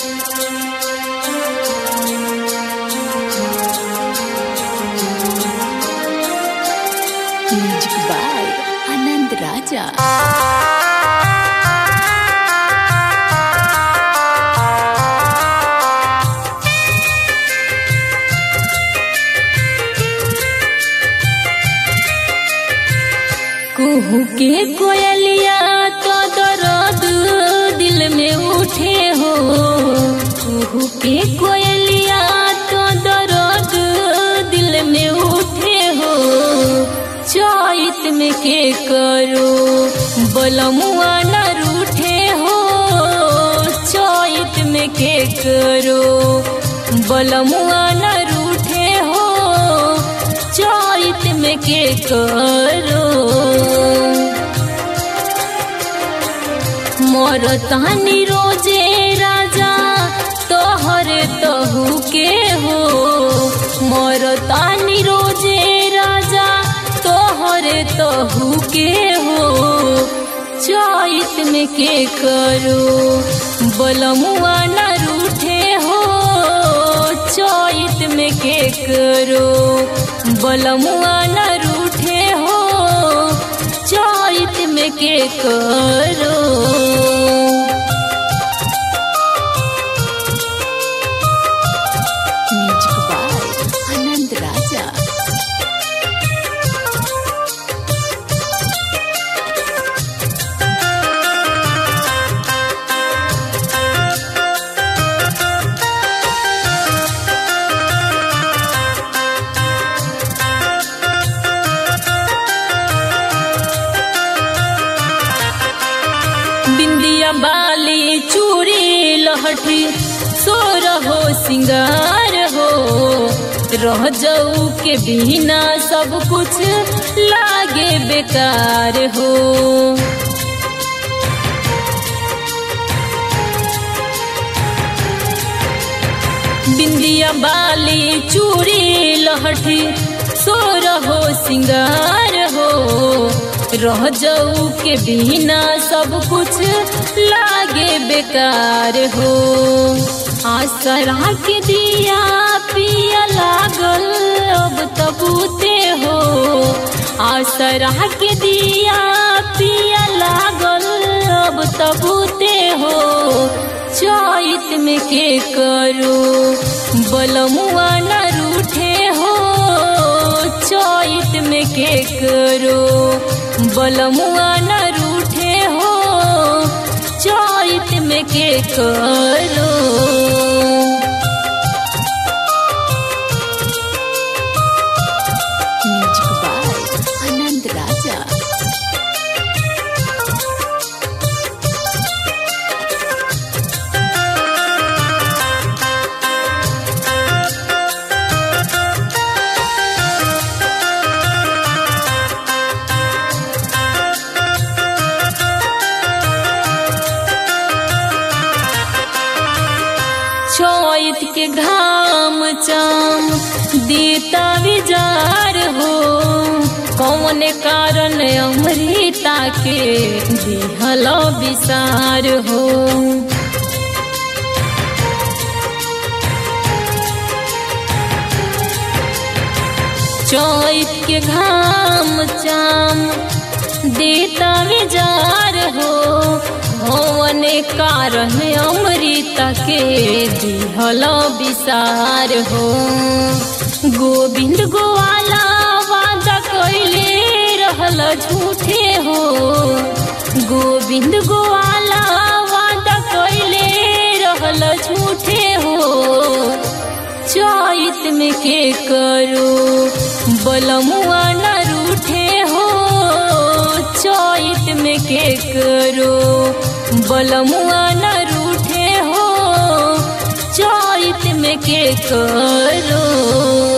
music by आनंद राजा कुहू के कोयलिया तो दर्द दिल में उठे हो कुहू के कोयलिया तो दर्द दिल में उठे हो चैत में के करो बलमुआ न रूठे हो चैत में के करो बलमुआ न रूठे हो चैत में के करो मोर तानी रोजे राजा तोहर तहु के हो मोर तानी रोजे राजा तोहर तहु के हो चैत में के करो बलमुआ न रूठे हो चैत में के करो बलमुआ न रूठे हो चैत में के करो म्यूजिक बाय आनंद राजा बिंदिया बाली चूड़ी लहठी सोर हो सिंगार हो रह जाऊ के बिना सब कुछ लागे बेकार हो बिंदिया बाली चूड़ी लहठी सोर हो सिंगार हो रह जाऊ के बिना सब कुछ लागे बेकार हो आसरा के दिया पिया लागल अब तबूते हो आसरा के दिया पिया लागल अब तबूते हो चैत में के करो बलमुआ न रूठे हो चैत में के करो बलमुआ न रूठे हो चैत में के करो म्यूजिक बाय आनंद राजा चैत के घाम चाम देता विजार हो कौन कारण अमृता के दिहल विसार हो चैत के घाम चाम देता विजार हो भवन कारण अमृता के दिहल विसार हो गोविंद गोवाला वादा कैले रहल झूठे हो गोविंद गोवाला वादा कैले रहल झूठे हो चैत में के करो बलमुआ न रूठे हो चैत में के करो बलमुआ न रूठे हो चैत में के करो